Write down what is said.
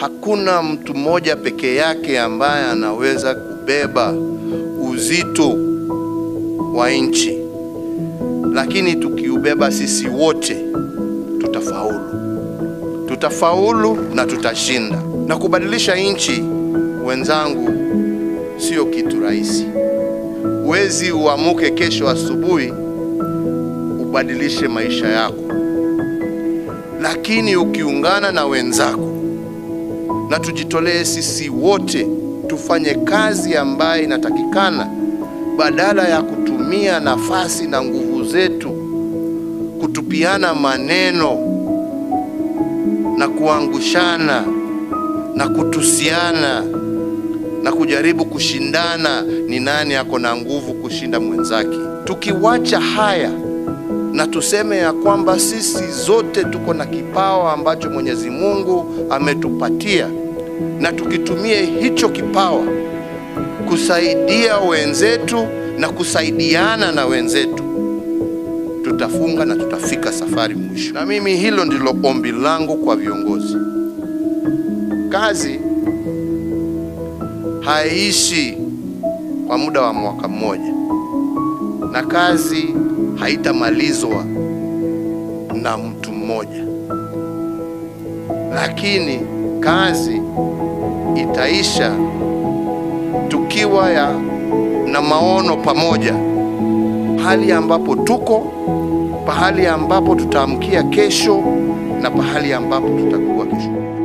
Hakuna mtu mmoja pekee yake ambaye anaweza kubeba uzito wa nchi, lakini tukiubeba sisi wote tutafaulu, tutafaulu na tutashinda. Na kubadilisha nchi, wenzangu, sio kitu rahisi. Huwezi uamuke kesho asubuhi ubadilishe maisha yako, lakini ukiungana na wenzako na tujitolee sisi wote tufanye kazi ambayo inatakikana, badala ya kutumia nafasi na nguvu zetu kutupiana maneno na kuangushana na kutusiana na kujaribu kushindana ni nani ako na nguvu kushinda mwenzake. Tukiwacha haya na tuseme ya kwamba sisi zote tuko na kipawa ambacho Mwenyezi Mungu ametupatia, na tukitumie hicho kipawa kusaidia wenzetu na kusaidiana na wenzetu, tutafunga na tutafika safari mwisho. Na mimi hilo ndilo ombi langu kwa viongozi. Kazi haiishi kwa muda wa mwaka mmoja, na kazi haitamalizwa na mtu mmoja, lakini kazi itaisha tukiwa ya na maono pamoja, pahali ambapo tuko, pahali ambapo tutaamkia kesho na pahali ambapo tutakuwa kesho.